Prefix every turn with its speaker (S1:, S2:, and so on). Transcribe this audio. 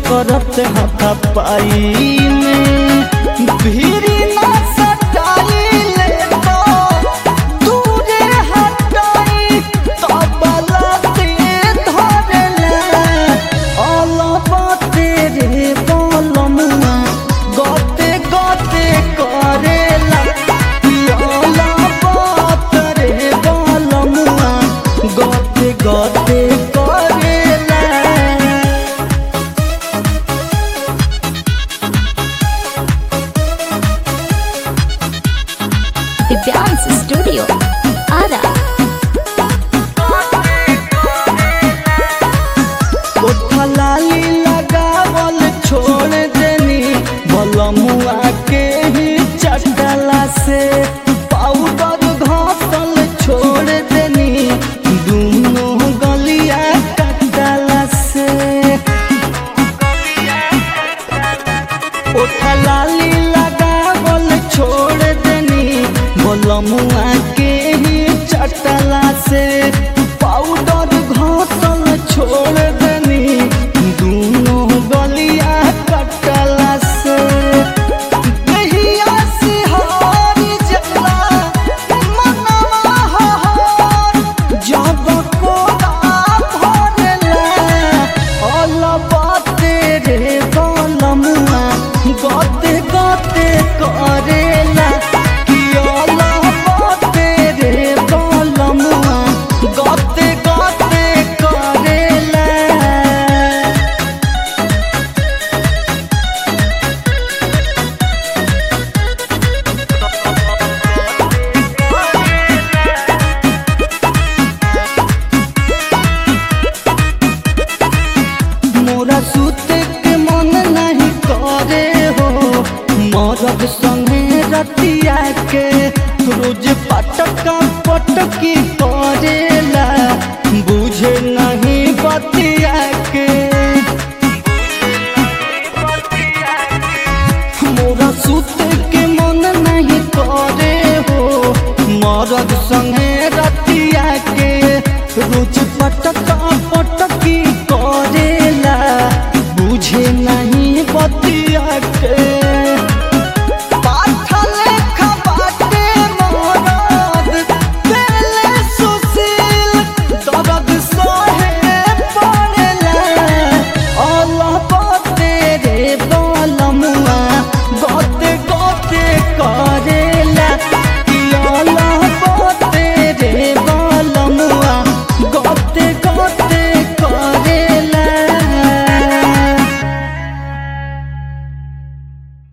S1: करत हाथा पाई में भीरी ना सटाई ले तो दूरे हटाई तो बलते धरला अलबा तेरे बलमुआ गते गते करेला अलबा तेरे बलमुआ गते गते करेला
S2: दिव्यांश स्टूडियो आरा
S1: लाली लगावल छोड़ देनी बलमुआ के ही चटला से पाउडर घासल छोड़ देनी दोनों गलिया कटला से लाली लगावल छोड़ देनी बलमुआ के ही चटला से पाउडर घासल छोड़ देनी दोनों गलिया कटला से कहिया से हारी जला मनवा हहार जब कोदा भरला अलबा तेरे बलमुआ गते गते करेला कि अलबा तेरे बलमुआ गते गते करेला मोरा सुते के मन नहीं करे हो मरद संगे रतिया के रोज पटका पटकी करेला बुझे नहीं बतिया के मोरा सुते के मन नहीं करे हो मरद संगे रतिया के रोज पटका